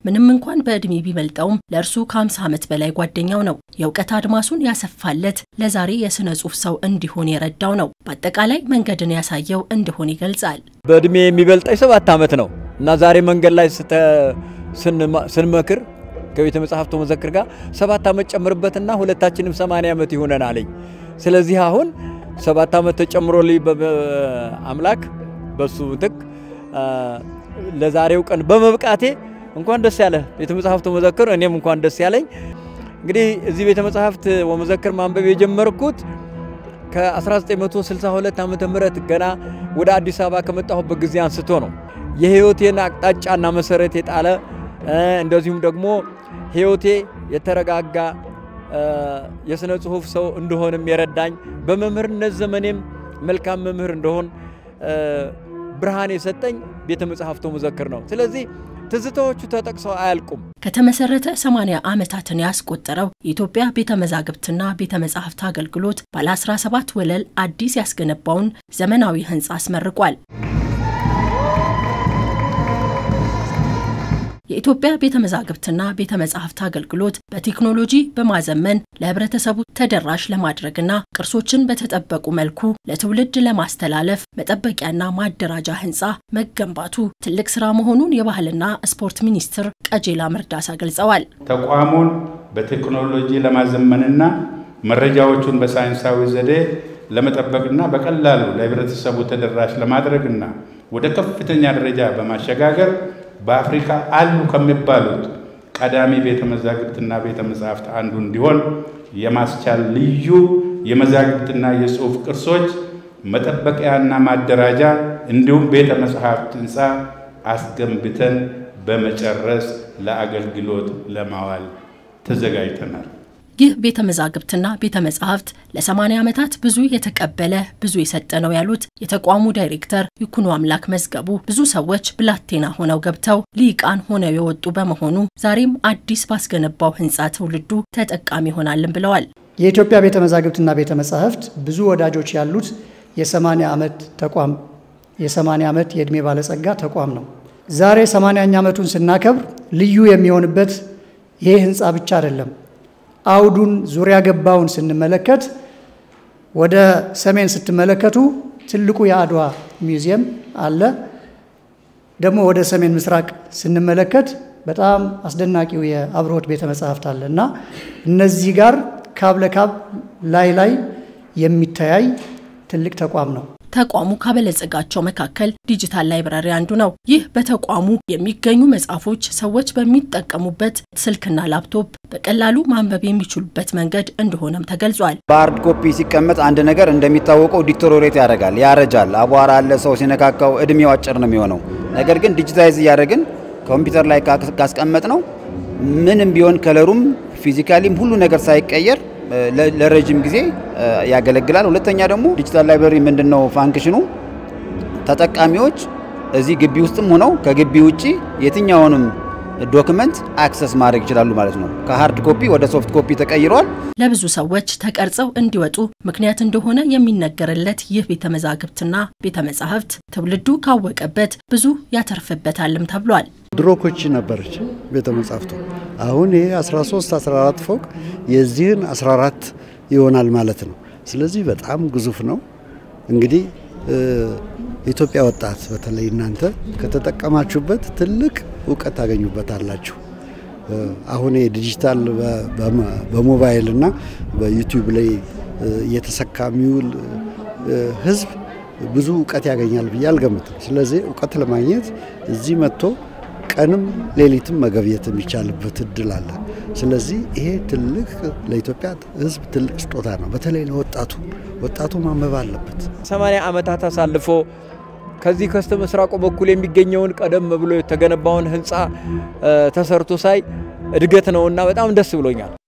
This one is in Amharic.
ምንም እንኳን በዕድሜ ቢበልጠውም ለእርሱ ከ50 ዓመት በላይ ጓደኛው ነው። የእውቀት አድማሱን ያሰፋለት ለዛሬ የሥነ ጽሑፍ ሰው እንዲሆን የረዳው ነው። በአጠቃላይ መንገድን ያሳየው እንደሆን ይገልጻል። በዕድሜ የሚበልጠኝ ሰባት ዓመት ነው እና ዛሬ መንገድ ላይ ስንመክር ከቤተ መጽሐፍቱ መዘክር ጋር ሰባት ዓመት ጨምርበትና ሁለታችንም ሰማንያ ዓመት ይሆነን አለኝ። ስለዚህ አሁን ሰባት ዓመት ተጨምሮልኝ አምላክ በሱ ምትክ ለዛሬው ቀን በመብቃቴ እንኳን ደስ ያለ ቤተ መጽሐፍት ወመዘክር። እኔም እንኳን ደስ ያለኝ። እንግዲህ እዚህ ቤተ መጽሐፍት ወመዘክር ማንበብ የጀመርኩት ከ1962 ዓ ም ገና ወደ አዲስ አበባ ከመጣሁበት ጊዜ አንስቶ ነው። የህይወቴን አቅጣጫና መሰረት የጣለ እንደዚሁም ደግሞ ህይወቴ የተረጋጋ የሥነ ጽሑፍ ሰው እንደሆንም የረዳኝ በመምህርነት ዘመኔም መልካም መምህር እንደሆን ብርሃን የሰጠኝ ቤተ መጽሐፍቱ መዘክር ነው። ስለዚህ ትዝታዎቹ ተጠቅሰው አያልቁም። ከተመሰረተ 80 ዓመታትን ያስቆጠረው የኢትዮጵያ ቤተ መዛግብትና ቤተ መጻሕፍት አገልግሎት ባለ 17 ወለል አዲስ ያስገነባውን ዘመናዊ ህንፃ አስመርቋል። የኢትዮጵያ ቤተ መዛግብትና ቤተ መጻሕፍት አገልግሎት በቴክኖሎጂ በማዘመን ለህብረተሰቡ ተደራሽ ለማድረግና ቅርሶችን በተጠበቁ መልኩ ለትውልድ ለማስተላለፍ መጠበቂያና ማደራጃ ህንፃ መገንባቱ ትልቅ ስራ መሆኑን የባህልና ስፖርት ሚኒስትር ቀጄላ መርዳሳ ገልጸዋል። ተቋሙን በቴክኖሎጂ ለማዘመንና መረጃዎቹን በሳይንሳዊ ዘዴ ለመጠበቅና በቀላሉ ለህብረተሰቡ ተደራሽ ለማድረግና ወደ ከፍተኛ ደረጃ በማሸጋገር በአፍሪካ አሉ ከሚባሉት ቀዳሚ ቤተ መዛግብትና ቤተ መጻሕፍት አንዱ እንዲሆን የማስቻል ልዩ የመዛግብትና የጽሑፍ ቅርሶች መጠበቂያና ማደራጃ እንዲሁም ቤተ መጻሕፍት ህንፃ አስገንብተን በመጨረስ ለአገልግሎት ለማዋል ተዘጋጅተናል። ይህ ቤተ መዛግብትና ቤተ መጻሕፍት ለ80 ዓመታት ብዙ የተቀበለ ብዙ የሰጠ ነው ያሉት የተቋሙ ዳይሬክተር ይኩኖ አምላክ መዝገቡ ብዙ ሰዎች ብላቴና ሆነው ገብተው ሊቃን ሆነው የወጡ በመሆኑ ዛሬም አዲስ ባስገነባው ህንፃ ትውልዱ ተጠቃሚ ይሆናልን ብለዋል። የኢትዮጵያ ቤተ መዛግብትና ቤተ መጻሕፍት ብዙ ወዳጆች ያሉት የ80 ዓመት ተቋም የ80 ዓመት የዕድሜ ባለጸጋ ተቋም ነው። ዛሬ 80ኛ ዓመቱን ስናከብር ልዩ የሚሆንበት ይሄ ህንፃ ብቻ አይደለም። አውዱን ዙሪያ ገባውን ስንመለከት ወደ ሰሜን ስትመለከቱ ትልቁ የአድዋ ሚውዚየም አለ። ደግሞ ወደ ሰሜን ምስራቅ ስንመለከት በጣም አስደናቂው የአብርሆት ቤተ መጻሕፍት አለ እና እነዚህ ጋር ካብ ለካብ ላይ ላይ የሚተያይ ትልቅ ተቋም ነው። ተቋሙ ካበለጸጋቸው መካከል ዲጂታል ላይብራሪ አንዱ ነው። ይህ በተቋሙ የሚገኙ መጽሐፎች ሰዎች በሚጠቀሙበት ስልክና ላፕቶፕ በቀላሉ ማንበብ የሚችሉበት መንገድ እንደሆነም ተገልጿል። በሀርድ ኮፒ ሲቀመጥ አንድ ነገር እንደሚታወቀው ዲቶሮሬት ያደርጋል፣ ያረጃል፣ አቧራ አለ፣ ሰው ሲነካካው እድሜው አጭር ነው የሚሆነው። ነገር ግን ዲጂታይዝ እያደረግን ኮምፒውተር ላይ ካስቀመጥ ነው ምንም ቢሆን ከለሩም ፊዚካሊም ሁሉ ነገር ሳይቀየር ለረጅም ጊዜ ያገለግላል። ሁለተኛ ደግሞ ዲጂታል ላይብረሪ ምንድን ነው ፋንክሽኑ? ተጠቃሚዎች እዚህ ግቢ ውስጥም ሆነው ከግቢ ውጭ የትኛውንም ዶክመንት አክሰስ ማድረግ ይችላሉ ማለት ነው። ከሀርድ ኮፒ ወደ ሶፍት ኮፒ ተቀይሯል። ለብዙ ሰዎች ተቀርጸው እንዲወጡ ምክንያት እንደሆነ የሚነገርለት ይህ ቤተ መዛግብትና ቤተ መጻሕፍት ትውልዱ ካወቀበት ብዙ ያተርፍበታልም ተብሏል። ድሮ ኮቺ ነበረች ቤተ መጻሕፍቱ። አሁን ይሄ 13 14 ፎቅ የዚህን 14 ይሆናል ማለት ነው። ስለዚህ በጣም ግዙፍ ነው። እንግዲህ የኢትዮጵያ ወጣት በተለይ እናንተ ከተጠቀማችሁበት ትልቅ እውቀት ታገኙበታላችሁ። አሁን ዲጂታል በሞባይል እና በዩቲዩብ ላይ እየተሰካ የሚውል ህዝብ ብዙ እውቀት ያገኛል ብዬ አልገምትም። ስለዚህ እውቀት ለማግኘት እዚህ መጥቶ ቀንም ሌሊትም መገብየት የሚቻልበት እድል አለ። ስለዚህ ይሄ ትልቅ ለኢትዮጵያ ህዝብ ትልቅ ስጦታ ነው። በተለይ ለወጣቱ ወጣቱ ማንበብ አለበት። ሰማንያ ዓመታት አሳልፎ ከዚህ ከስተ ምስራቁ በኩል የሚገኘውን ቀደም ብሎ የተገነባውን ህንፃ ተሰርቶ ሳይ እድገት ነውና በጣም ደስ ብሎኛል።